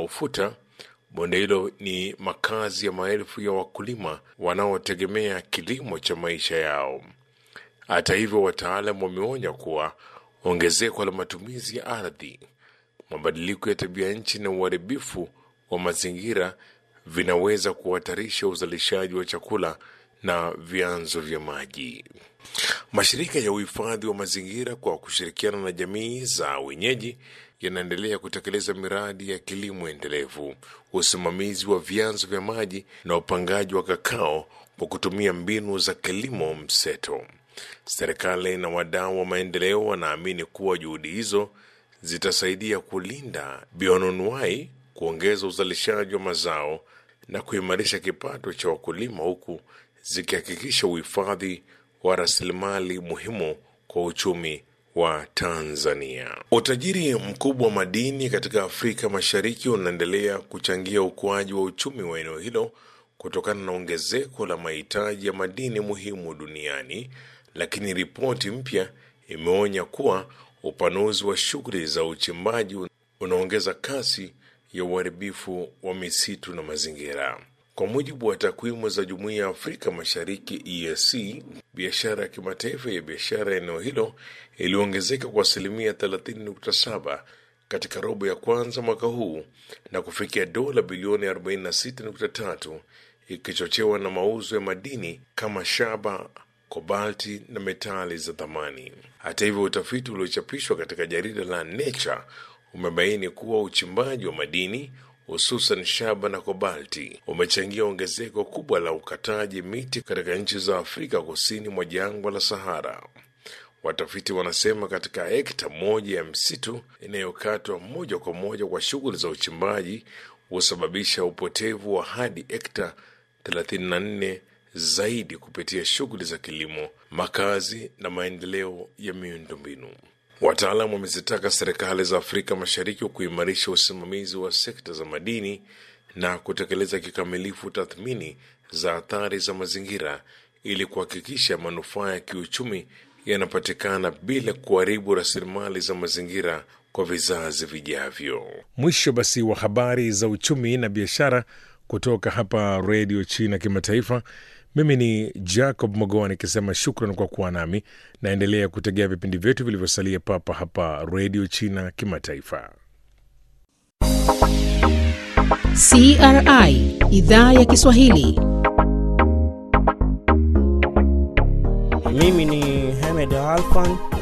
ufuta. Bonde hilo ni makazi ya maelfu ya wakulima wanaotegemea kilimo cha maisha yao. Hata hivyo, wataalam wameonya kuwa ongezeko la matumizi ya ardhi, mabadiliko ya tabia nchi na uharibifu wa mazingira vinaweza kuhatarisha uzalishaji wa chakula na vyanzo vya maji. Mashirika ya uhifadhi wa mazingira kwa kushirikiana na jamii za wenyeji yanaendelea kutekeleza miradi ya kilimo endelevu, usimamizi wa vyanzo vya maji na upangaji wa kakao kwa kutumia mbinu za kilimo mseto. Serikali na wadau wa maendeleo wanaamini kuwa juhudi hizo zitasaidia kulinda bioanuwai, kuongeza uzalishaji wa mazao na kuimarisha kipato cha wakulima huku zikihakikisha uhifadhi wa rasilimali muhimu kwa uchumi wa Tanzania. Utajiri mkubwa wa madini katika Afrika Mashariki unaendelea kuchangia ukuaji wa uchumi wa eneo hilo kutokana na ongezeko la mahitaji ya madini muhimu duniani, lakini ripoti mpya imeonya kuwa upanuzi wa shughuli za uchimbaji unaongeza kasi ya uharibifu wa misitu na mazingira. Kwa mujibu wa takwimu za Jumuiya ya Afrika Mashariki EAC, biashara ya kimataifa ya biashara ya eneo hilo iliongezeka kwa asilimia 30.7 katika robo ya kwanza mwaka huu na kufikia dola bilioni 46.3 ikichochewa na mauzo ya madini kama shaba, kobalti na metali za thamani. Hata hivyo, utafiti uliochapishwa katika jarida la Nature umebaini kuwa uchimbaji wa madini hususan shaba na kobalti umechangia ongezeko kubwa la ukataji miti katika nchi za Afrika kusini mwa jangwa la Sahara. Watafiti wanasema katika hekta moja ya msitu inayokatwa moja kwa moja kwa shughuli za uchimbaji husababisha upotevu wa hadi hekta 34 zaidi kupitia shughuli za kilimo, makazi na maendeleo ya miundombinu. Wataalamu wamezitaka serikali za Afrika Mashariki kuimarisha usimamizi wa sekta za madini na kutekeleza kikamilifu tathmini za athari za mazingira ili kuhakikisha manufaa ya kiuchumi yanapatikana bila kuharibu rasilimali za mazingira kwa vizazi vijavyo. Mwisho basi wa habari za uchumi na biashara kutoka hapa Redio China Kimataifa. Mimi ni Jacob Mogoa nikisema shukran kwa kuwa nami. Naendelea kutegea vipindi vyetu vilivyosalia papa hapa Redio China Kimataifa. CRI idhaa ya Kiswahili. Mimi ni Hamed Alfan